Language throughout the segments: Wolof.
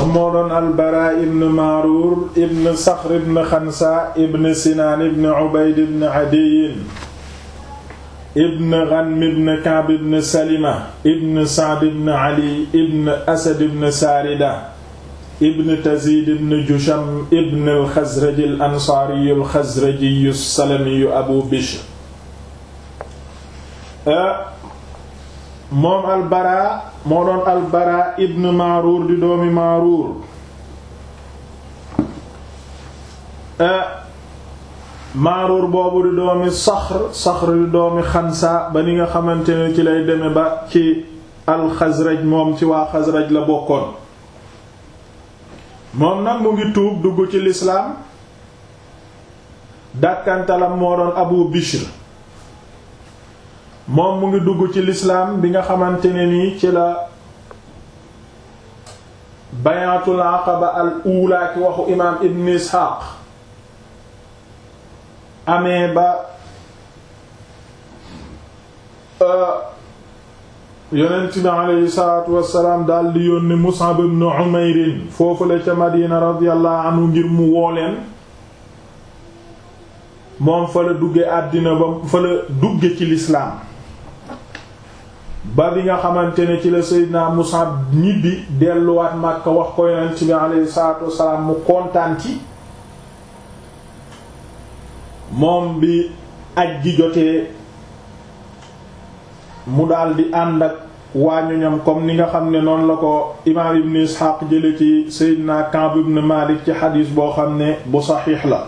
moo doon albara ibn maaruur ibn saxr ibn xansa ibn sinaan ibn ubayd ibn adiyin ibn ghanm ibn ka'b ibn salima ibn sa'd ibn ali ibn asad ibn saarida ibn tazid ibn jusham ibn al-xazraji al-ansaari al-xazraji as-salami abu bishr moom albara moo doon albara ibn maaruur di doomi maaruur maaruur boobu di doomi saxr saxr di doomi xansa ba ni nga xamante ne ci lay deme ba ci alxazraj moom ci waa xazraj la bokkoon moom nag mu ngi tuub dugg ci lislaam dàkkantalam moo doon abu bishr moom mu ngi dugg ci lislaam bi nga xamante ne nii ci la bayatul aqaba al ula ki waxu imaam ibn isxaaq amee ba yonent bi aleyhi salaatu wassalaam daal di yónni mus'ab ibn umayrin foofu la ca madina radiyallahu anhu ngir mu wooleen moom fa la dugge àddina ba fa la dugge ci lislaam ba bi nga xamante ne ci la Seydina Musab ñibbi delluwaat Makka wax ko yonent bi alayhi salaatu wassalaam mu kontaan ci moom bi aj gi jotee mu daldi ànd ak waañuñam comme ni nga xam ne noonu la ko imaam Ibn Ishaq jële ci Seydina Ka'b ibn Malik ci xadiis boo xam ne bu saxiix la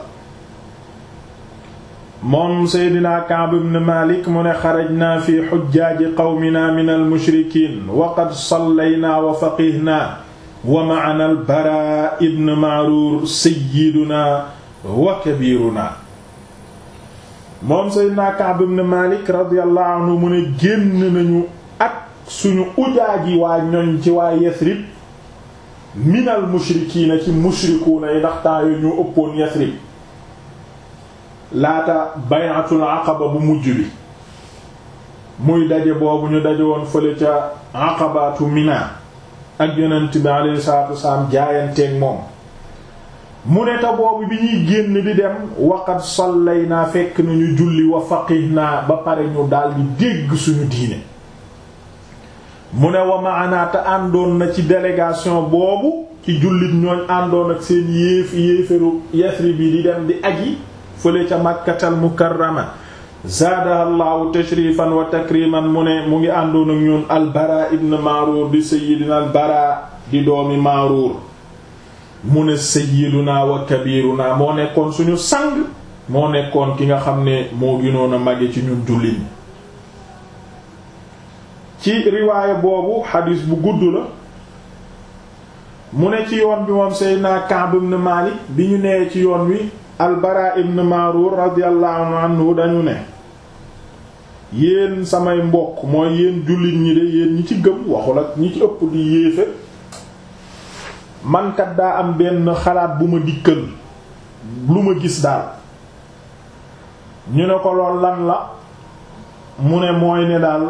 moom seydina Ka'b ibn Malik mu ne xarajnaa fi xujjaaji qawmina min almushrikiin wa qad sallaynaa wa faqihnaa wa ma'anaa al-Baraa ibn Ma'ruur sayyidunaa wa kabiirunaa moom seydina Ka'b ibn Malik radiyallahu anhu mu ne génn nañu ak suñu ujaaji waa ñoñ ci waa Yasrib min almushrikiina ci mushrikuuna yi ndax temps yooyu ñu ëppoon Yasrib laata bayatul aqaba bu mujj bi muy daje boobu ñu daje woon fële ca aqabatu mina ak yonent bi alayhi salatu wasalaam jaayanteeg moom mu ne ta boobu bi ñuy génn di dem waqad sallaynaa fekk nañu julli wa faqihna ba pare ñu daldi dégg suñu diine mu ne wa maanaa te àndoon na ci délégation boobu ci jullit ñooñ àndoon ak seen yéef yéeféru Yasrib bi di dem di aji fële ca makkatal mukarrama zaadaha llahu tashrifan wa takriman mu ne mu ngi àndoon ak ñun albara ibn maaruur di sayidina albara di doomi maaruur mu ne sayiduna wa kabiruna moo nekkoon suñu sang moo nekkoon ki nga xam ne moo gënoon a mage ci ñun jullit ñi ci riwaaya boobu xadiis bu gudd la mu ne ci yoon bi moom seydina Ka'b ibn Malik bi ñu nee ci yoon wi albara ibn Marur radiyallahu anhu dañu ne yéen samay mbokk mooy yéen jullit ñi de yéen ñi ci gëm waxul ak ñi ci ëpp di yéefe mankat daa am benn xalaat bu ma dikkal lu ma gis daal ñu ne ko lool lan la mu ne mooy ne daal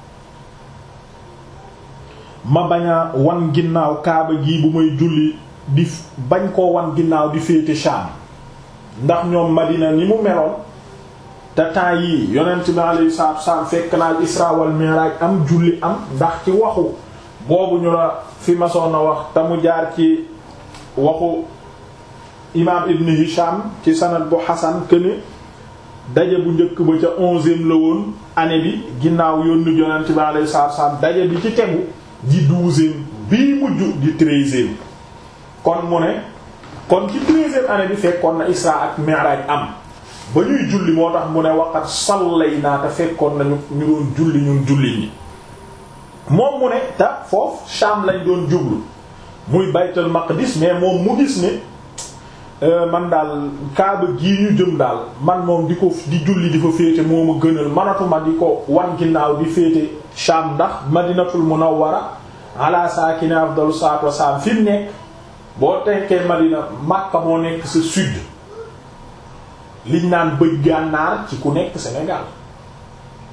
ma bañ a wan ginnaaw kaaba gi bu may julli di bañ koo wan ginnaaw di féete Sham ndax ñoom Madina ni mu meloon te temps yii yonent bi alayhi salaatu wasallam fekk naa al Isra wal Mi'raj am julli am ndax ci waxu boobu ñu la fi masoon a wax te mu jaar ci waxu imaam Ibn Hisham ci sanad bu Hasan këne daje bu njëkk ba ca onzième la woon année bi ginnaaw yónni yonent bi alayhi salaatu wasallam daje bi ci tegu di douzième bii mujj di treizième kon mu ne kon ci treizième année bi fekkoon na Isra ak Mi'raj am ba ñuy julli moo tax mu ne waqat sallay naa te fekkoon nañu ñu doon julli ñun julli ñi moom mu ne te foofu Sham lañ doon jublu muy Baytul Maqdis mais moom mu gis ne man daal Kaaba gii ñu jëm daal man moom di ko di julli di fa féete moo ma gënal manatuma di ko wan ginnaaw di féete Sham ndax Madinatul Munawwara ala saakini afdalu salaatu wassalaam fi mu nekk boo tekkee Madina Makka moo nekk sa sud liñ naan bëj gànnaar ci ku nekk Sénégal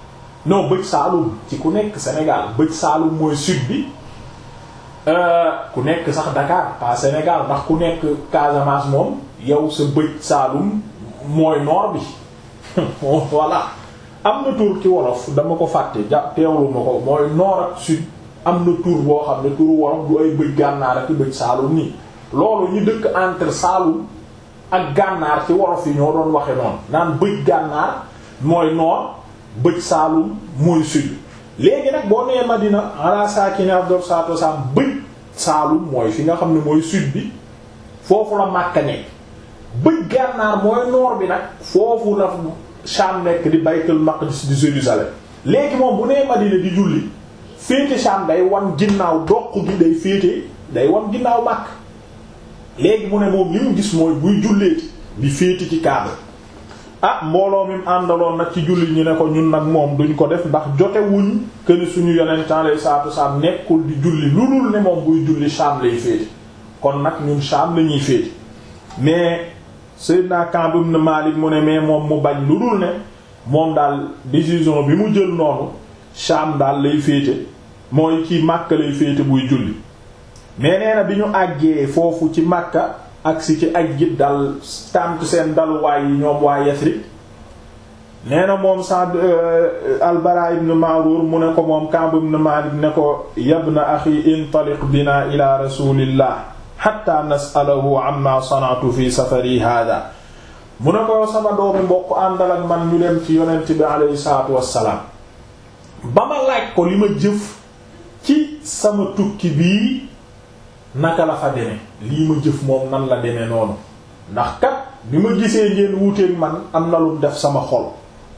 non bëj Saalum ci ku nekk Sénégal bëj Saalum mooy sud bi ku nekk sax Dakar pas Sénégal ndax ku nekk Casamance moom yow sa bëj Saalum mooy nord bi voilà am na tur ci wolof dama ko fàtte ja teewlu ma ko mooy nord ak sud am na tur boo xam ne turu wolof du ay bëj gànnaar ak bëj Saalum nii loolu ñu dëkk entre Saalum ak gànnaar ci wolof yi ñoo doon waxe noonu naan bëj gànnaar mooy nord bëj Saalum mooy sud léegi nag boo nee Madina ala saakini afdal salaatu wassalaam bëj Saalum mooy fi nga xam ne mooy sud bi foofu la Makka nekk bëj gànnaar mooy nord bi nag foofu la Sham nekk di Baytul Maqdis di Jérusalem léegi moom bu nee Madina di julli féete Sham day wan ginnaaw doq gi day féete day wan ginnaaw Makka léegi mu ne moom li mu gis mooy buy julleeti di féete ci Kaaba ah mbooloo mi mu àndaloon nag ci julli ñi ne ko ñun nag moom duñ ko def ndax jote wuñ këni suñu yonent alayhi salaatu wasallam nekkul di julli lu dul ne moom buy julli Sham lay féete kon nag ñun Sham la ñuy féete mais Seydina Ka'b ibn Malik mu ne mais moom mu bañ lu dul ne moom daal décision bi mu jël noonu Sham daal lay féete mooy ci Makka lay féete buy julli mais nee na bi ñu àggee foofu ci Makka agsi ci aj gi dal tànt seen daluwaay yi ñoom waa Yasrib nee na moom Sa'd al-Bara ibn Ma'rur mu ne ko moom Ka'b ibn Malik ne ko yabna axi intaliq bina ila rasulillah hatta nas'alahu amma sana'tu fi safari hada mu ne ko sama doomi mbokk àndal ak man ñu dem ci yonent bi alayhi salaatu wassalaam ba ma laaj ko li ma jëf ci sama tukki bii naka la fa deme lii ma jëf moom nan la deme noonu ndax kat bi ma gisee ngeen wuuteeg man am na lu def sama xol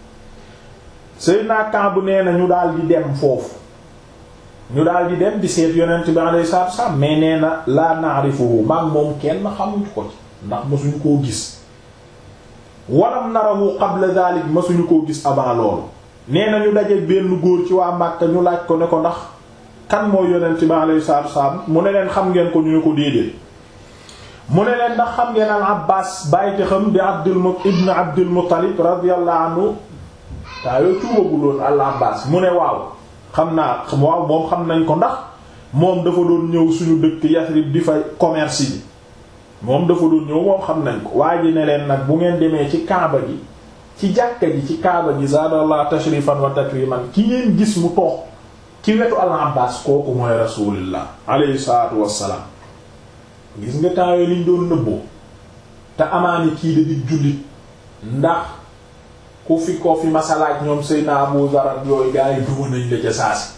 Seydina Kaab nee na ñu daal di dem foofu ñu daal di dem di seet yonent bi alayhi salaatu wasallam mais nee na laa na'rifuhu maag moom kenn xamuñu ko ci ndax masuñu koo gis walam narahu qabla dhalik masuñu koo gis avant loolu nee na ñu dajeek benn góor ci waa Makka ñu laaj ko ne ko ndax kan mooy yonent bi alayhi salaatu wasallam mu ne leen xam ngeen ko ñu ne ko déedéet mu ne leen ndax xam ngeen al Abbaas bàyyite xam di Abdul ibn Abdul Muttalib radiyallahu anhu taa yoo tuubaguloon al Abbaas mu ne waaw xam naa waaw moom xam nañ ko ndax moom dafa doon ñëw suñu dëkk Yasrib di fa commerce bi moom dafa doon ñëw moom xam nañ ko waa ji ne leen nag bu ngeen demee ci Kaaba gi ci jàkka ji ci Kaaba gi zaadallah tashrifan wa takriman ki ngeen gis mu toog ci wetu al Abbaas kooku mooy rasulillah alayhi salaatu wassalaam gis nga temps yooyu liñ doon nëbboo te amaani kii da di jullit ndax ku fi ko fi masalaaj ñoom Seydina Abu Zar yooyu gaa yi duma nañ la ca saasi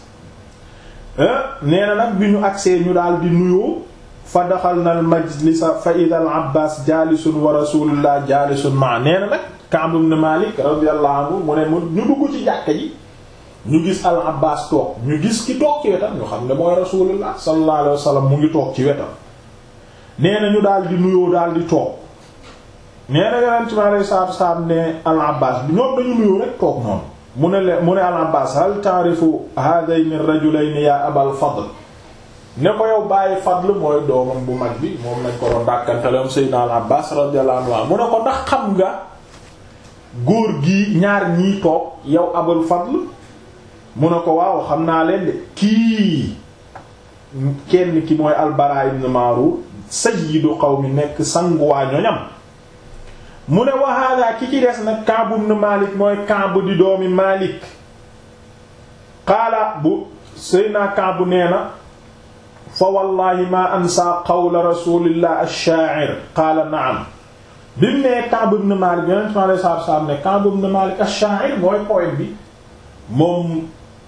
nee na nag bi ñu agsee ñu daal di nuyoo fa daxalna al majlisa fa ida al Abbaas jaalisun wa rasulullah jaalisun ma nee na nag Ka'b ibn Malik radiyallahu anhu mu ne mu ñu dugg ci jàkka ji ñu gis al Abbaas toog ñu gis ki toog ci wetam ñu xam ne mooy rasulullah sallallahu alayhi wa sallam mu ngi toog ci wetam nee na ñu daal di nuyoo daal di toog nee na yonent bi alayhi salaatu wasalaam ne al Abbaas bi ñoom dañu nuyoo rek toog noonu mu ne leen mu ne al Abbaas hal ta'rifu haadayni ar-rajulayni ya Abal Fadl ne ko yow bàyyi Fadl mooy doomam bu mag bi moom lañ ko doon dàkkanteleom Seydina al Abbaas radiyallahu anhu mu ne ko ndax xam nga góor gi ñaar ñii toog yow Abal Fadl mu ne ko waaw xam naa leen de kii kenn ki mooy al-Bara ibn Ma'rur sayyidu qawmi nekk sanguwaa ñoñam mu ne wa hada ki ci des nag Ka'b ibn Malik mooy Ka'b di doomi Malik qaala bu Seydina Ka'b nee na fa wallahi ma ansa qawla rasulillah ash-sha'ir qaala na'am bi mu nee Ka'b ibn Malik yonent mi alayhi salaatu wa salaam ne Ka'b ibn Malik ash-sha'ir mooy poète bi moom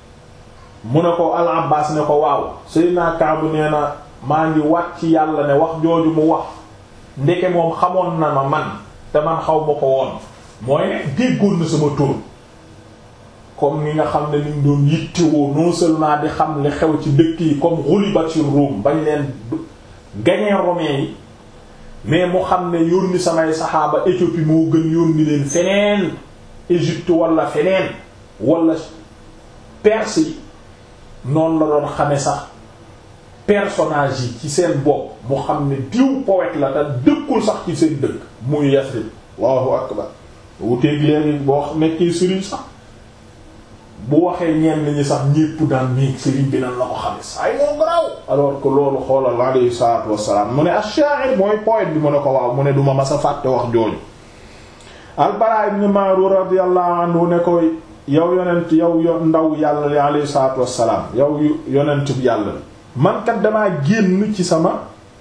mu ne ko al Abbas ne ko waaw Seydina Ka'b nee na maa ngi wat ci yàlla ne wax jooju mu wax ndeke moom xamoon na ma man te man xaw ma ko woon mooy ne déggoon na sama tur comme ni nga xam ne niñ doon yittewoo non seulement di xam li xew ci dëkk yi comme ghulibatir Rum bañ leen gañee romains yi mais mu xam ne yónni samay saxaaba Éthiopie moo gën yónni leen feneen Égypte wala feneen wala Perse yi noonu la doon xame sax personnage yi ci seen bopp mu xam ne diw poète la te dëkkul sax ci seen dëkk muy Yasrib Allahu akbar wuteeg léegi boo nekkee sëriñ sax bu waxee ñenn ñi sax ñépp daan néeg sëriñ bi nan la ko xame saay moo garaaw alors que loolu xoolal alayhi salaatu wassalaam mu ne ash-sha'ir mooy poète bi mu ne ko waaw mu ne duma masa fàtte wax jooju al-Bara ibn Ma'rur radiyallahu anhu ne ko yow yonent yow yo ndaw yàlla li alayhi salaatu wassalaam yow yonent bi yàlla man kat damaa génn ci sama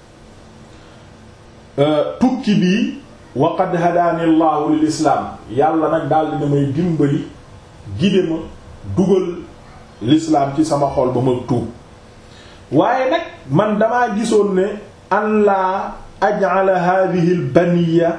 tukki bii wa qad hadaani allahu lil islaam yàlla nag daal dina may dimbali gide ma dugal l'islam ci sama xol ba ma tuub waaye nag man damaa gisoon ne an laa aj'ala hadhihi al baniya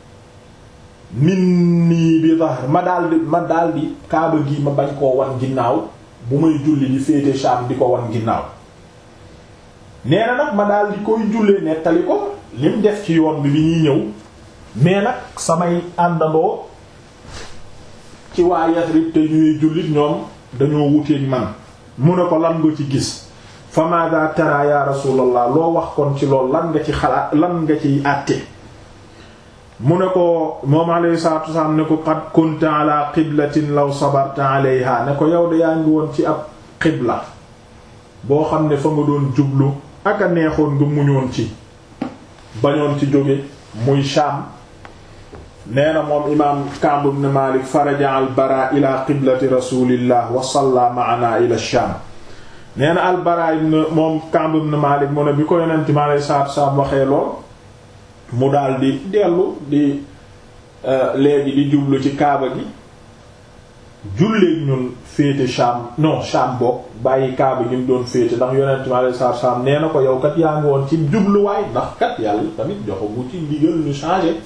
minni bi dahr ma daldi ma daldi kaaba gi ma bañ koo wan ginnaaw bu may julli di féete Sham di ko wan ginnaaw nee na nag ma daldi koy jullee nettali ko lim def ci yoon bi bi ñuy ñëw mais nag samay àndandoo ci waa Yasrib te ñuy jullit ñoom dañoo wuteeg man mu ne ko lan nga ci gis fa maada tara ya rasulallah loo wax kon ci lool lan nga ci xalaat lan nga ciy àtte mu ne ko moom alayhi salatu wasalaam ne ko qad kunta ala qiblatin law sabarta alayha ne ko yow de yaa ngi woon ci ab qibla boo xam ne fa nga doon jublu ak a neexoon nga muñoon ci bañoon ci jóge muy Sham nee na moom imaam Ka'b ibn Malik faraja al bara ila qiblati rasulillah wa salla ma'ana ila Sham nee na al bara ibn moom Ka'b ibn Malik mu ne bi ko yonent mi alayhi salaatu salaam waxee lool mu daal di dellu di léegi di jublu ci kaaba gi julleek ñun féete Sham non Sham bokk bàyyi kaaba gi mu doon féete ndax yonent mi alayhi salaatu salaam nee na ko yow kat yaa ngi woon ci jubluwaay ndax kat yàlla tamit joxo bu ci ndigal ñu changer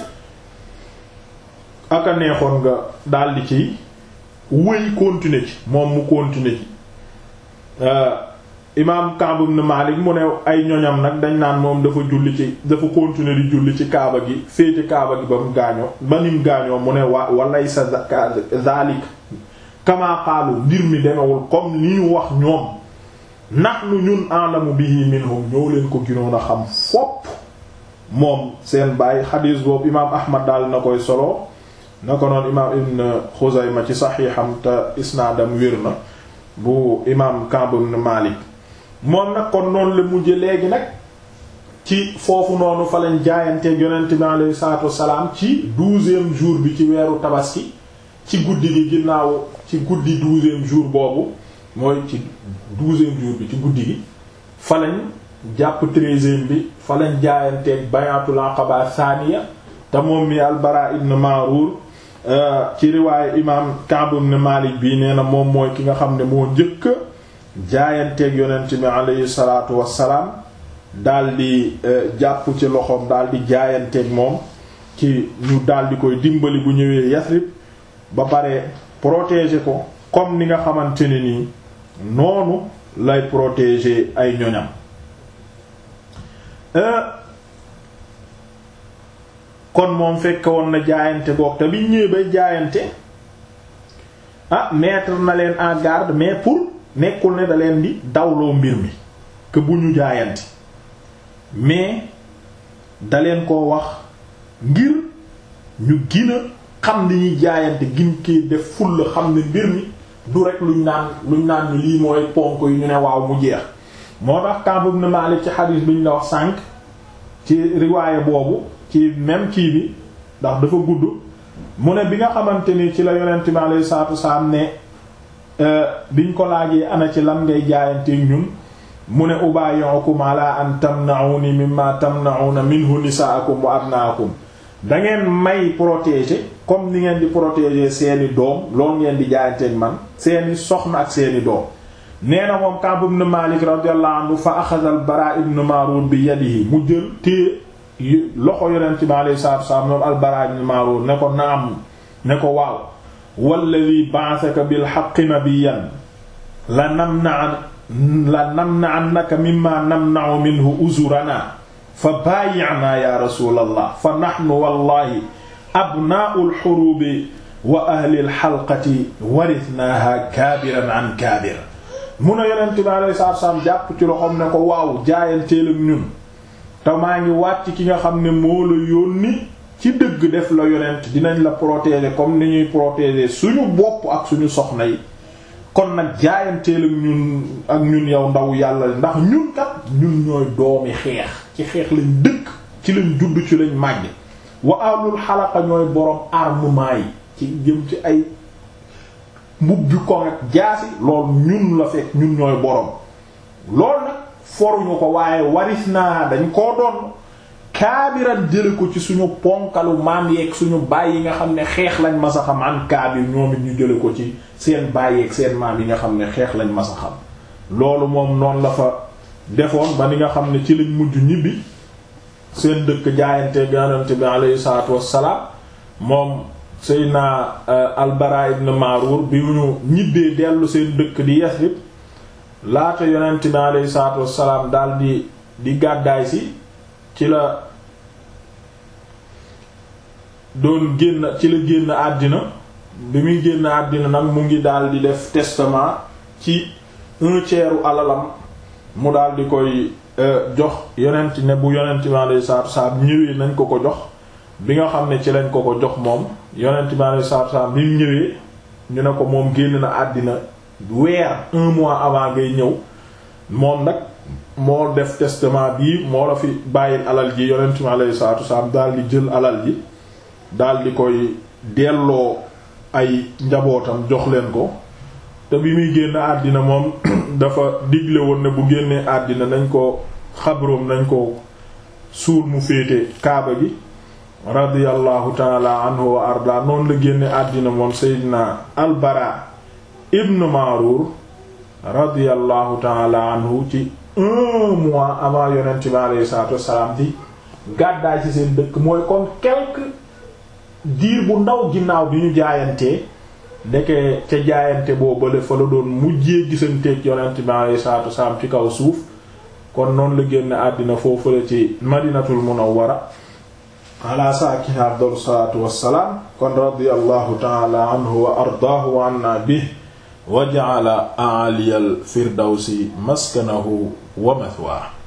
aka neexoon nga daldi ci wëy continuer ci moom mu continuer ci imaam Ka'b ibn Malik mu ne ay ñoñam nag dañ naan moom dafa julli ci dafa continuer di julli ci kaaba gi féete kaaba gi ba mu gaañoo ba nim gaañoo mu ne wa walay sa zalik kama qaalu mbir mi demewul comme ni ñu wax ñoom nahnu ñun a'lamu bihi minhum ñoo leen ko ginoon a xam fopp moom seen bàyyi xadiis boobu imaam Ahmad daal na koy solo na ko noon imaam ibn Xuzayma ci saxiixam te isnaadam wér na bu imaam Ka'b ibn Malik moom nag kon noonu la mujje léegi nag ci foofu noonu fa lañ jaayanteeg yonent bi alayhi salaatu wassalaam ci douzième jour bi ci weeru tabaski ci guddi gi ginnaaw ci guddi douzième jour boobu mooy ci douzième jour bi ci guddi gi fa lañ jàpp treizième bi fa lañ jaayanteeg bayatul aqaba saaniya te moom mi albara ibn Marur ci riwaaye imam Ka'b ibn Malik bii nee na moom mooy ki nga xam ne moo njëkk jaayanteeg yonent bi alayhi salaatu wassalaam daldi jàpp ci loxoom daldi jaayanteeg moom ci ñu daldi koy dimbali bu ñëwee Yasrib ba pare protéger ko comme ni nga xamante ne nii noonu lay protéger ay ñoñam kon moom fekk woon na jaayante goog te biñ ñëwee bay jaayante ah mettre na leen en garde mais pour nekkul ne da leen di dawloo mbir mi que bu ñu jaayante mais da leen koo wax ngir ñu gina xam ni ñuy jaayante gin kii def fulla xam ne mbir mi du rek luñ naan luñ naan ni lii mooy ponk yi ñu ne waaw mu jeex moo tax Ka'b ibn Malik ci xadiis bi ñu la wax sànq ci riwaaye boobu ci même kii bi ndax dafa gudd mu ne bi nga xamante ni ci la yonent bi alayhi salaatu wasalaam ne biñ ko laajee ana ci lan ngay jaayanteeg ñun mu ne ubayyukum ala an tamna'uni mimma tamna'una minhu nisaakum wa abnaakum da ngeen may protéger comme ni ngeen di protéger seeni doom loolu ngeen di jaayanteeg man seeni soxna ak seeni doom nee na moom Ka'b ibn Malik radiyallahu anhu fa axada al-Bara ibn Marur bi yadihi mu jël téye loxo yonent bi alayhi salaatu wasallam moom al-Bara ibn Marur ne ko naam ne ko waaw walladhi ba'athaka bil haqqi nabiyyan la namna'an la namna'annaka mimma namna'u minhu uzurana fa baayi'na ya rasulallah fa nahnu wallahi abnaa'ul hurubi wa ahli al-halqati warithnaha kaabiran an kaabir mun a yonent bi alayhi salaatu wasallam jàpp ci loxoom ne ko waaw jaayanteel ak ñun te maa ngi wàcc ki nga xam ne moo la yónni ci dëgg def la yonent dinañ la protéger comme ni ñuy protéger suñu bopp ak suñu soxna yi kon nag jaayanteel ak ñun ak ñun yow ndaw yàlla ndax ñun kat ñun ñooy doomi xeex ci xeex lañ dëkk ci lañ judd ci lañ màgg wa alul xalaqa ñooy borom armement yi ci jëm ci ay mbubbi ko ak jaasi loolu ñun la fekk ñun ñooy borom loolu nag foruñu ko waaye waris naa dañ koo doon kaabiran jële ko ci suñu ponkalu maam yeeg suñu baay yi nga xam ne xeex lañ masa xam an kaabir ñoom it ñu jële ko ci seen baay yeeg seen maam yi nga xam ne xeex lañ masa xam loolu moom noonu la fa defoon ba ni nga xam ne ci lañ mujj ñibbi seen dëkk jaayante ganante bi alayhi salaatu wassalaam moom Seydina Al-Bara ibn Marur bi ñu ñibbee dellu seen dëkk di Yasrib laata yonent bi alayhi salaatu wassalaam daal di di gàddaay si ci la doon génn ci la génn àddina bi muy génn àddina nag mu ngi daal di def testament ci un tiers u alalam mu daal di koy jox yonent ne bu yonent bi alayhi salaatu wassalaam ñëwee nañ ko ko jox bi nga xam ne ci lañ ko ko jox moom yonent bi alayhi salaatu wassalaam bi mu ñëwee ñu ne ko moom génn na àddina weer un mois avant ngay ñëw moom nag moo def testament bii moo la fi bàyyil alal ji yonent bi alayhi salaatu wassalaam daal di jël alal ji daal di koy delloo ay njabootam jox leen ko te bi muy génn àddina moom dafa digle woon ne bu génnee àddina nañ ko xabroom nañ ko suul mu féete kaaba gi radiyallahu taala anhu wa arda noonu la génne àddina moom seydina albara ibn marur radiyallahu taala anhu ci un mois avant yonent bi alayhi salatu wassalam di gàddaay ci seen dëkk mooy kon quelque diir bu ndaw ginnaaw bi ñu jaayantee ndeke ca jaayante boo bële fa la doon mujjee gisanteeg yonent bi alayhi salatu wassalam ci kaw suuf kon noonu la génne àddina foofu la ci madinatul munawwara ala saakini afdalu salaatu wassalaam kon radiyallahu taala anhu wa ardaahu wa anna bihi wa ja'ala a'aliyal firdawsi maskanahu wa mathwaahu